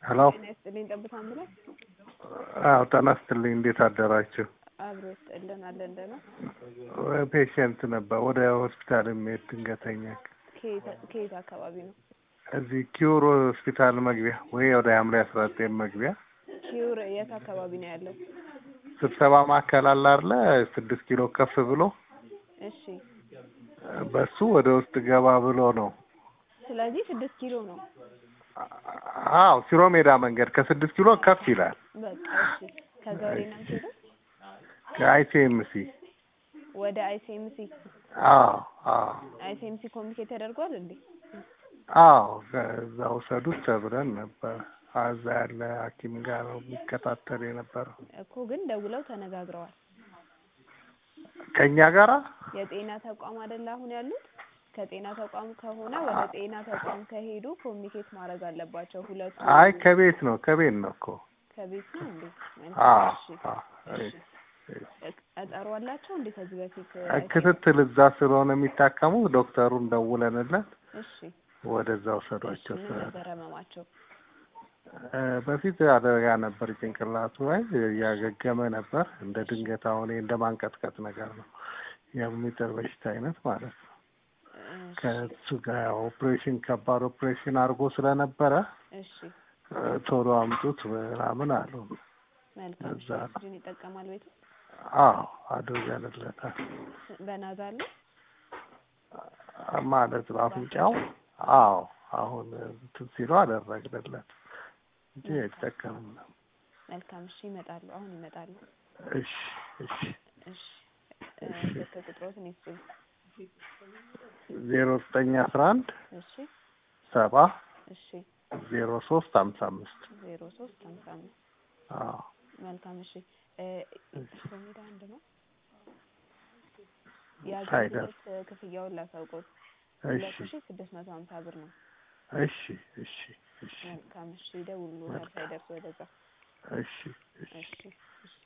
ሄሎ ጤና ይስጥልኝ ጠብታ አምቡላንስ አዎ ጤና ይስጥልኝ እንዴት አደራችሁ አብሮ ይስጥልን አለን ደህና ፔሽንት ነበር ወደ ሆስፒታል የሚሄድ ድንገተኛ ከየት- ከየት አካባቢ ነው እዚህ ኪውር ሆስፒታል መግቢያ ወይ ወደ ሐምሌ አስራ ዘጠኝ መግቢያ ኪውር የት አካባቢ ነው ያለው ስብሰባ ማዕከል አለ አይደለ ስድስት ኪሎ ከፍ ብሎ እሺ በሱ ወደ ውስጥ ገባ ብሎ ነው ስለዚህ ስድስት ኪሎ ነው አዎ ሲሮ ሜዳ መንገድ ከስድስት ኪሎ ከፍ ይላል በቃ እሺ ከገብሬ ነው የምትሄደው ከአይሲኤምሲ ወደ አይሲኤምሲ አዎ አዎ አይሲኤምሲ ኮሚኒኬት ተደርጓል እንዴ አዎ ከዛ ውሰዱት ተብለን ነበር እዛ ያለ ሐኪም ጋር ነው የሚከታተል የነበረው እኮ ግን ደውለው ተነጋግረዋል ከእኛ ጋራ የጤና ተቋም አይደል አሁን ያሉት ከጤና ተቋም ከሆነ ወደ ጤና ተቋም ከሄዱ ኮሚኒኬት ማድረግ አለባቸው ሁለቱ አይ ከቤት ነው ከቤት ነው እኮ ከቤት ነው እንዴ አዎ እሺ አዎ እሺ ቀጠሮ አላቸው እንዴ ከዚህ በፊት ክትትል እዛ ስለሆነ የሚታከሙ ዶክተሩን ደውለንለት እሺ ወደዛ እሺ ውሰዷቸው ምን ነበር ህመማቸው እ በፊት አደጋ ነበር ጭንቅላቱ ላይ እያገገመ ነበር እንደ ድንገት አሁን እንደ ማንቀጥቀጥ ነገር ነው የሚጥል በሽታ አይነት ማለት ነው እሺ ከእሱ ጋር ኦፕሬሽን ከባድ ኦፕሬሽን አድርጎ ስለነበረ እሺ እ ቶሎ አምጡት ምናምን አሉ መልካም እዛ ነው። ኦክሲጅን ይጠቀማል ቤቱ አዎ አድርገንለታል በናዛ አለ ማለት በአፍንጫው አዎ አሁን እንትን ሲለው አደረግንለት እንጂ አይጠቀምም ነው መልካም እሺ ይመጣሉ አሁን ይመጣሉ እሺ እሺ እሺ እ ስልክ ቁጥሮትን ይስጡኝ ዜሮ ዘጠኝ አስራ አንድ እሺ ሰባ እሺ ዜሮ ሶስት ሀምሳ አምስት ዜሮ ሶስት ሀምሳ አምስት አዎ መልካም እሺ እ ሾሜዳ አንድ ነው ሳይደርስ የአገልግሎት ክፍያውን ላሳውቆት እሺ ሁለት ሺ ስድስት መቶ ሀምሳ ብር ነው እሺ እሺ እሺ መልካም እሺ ይደውሉታል ሳይደርስ ወደዛ እሺ እሺ እሺ እሺ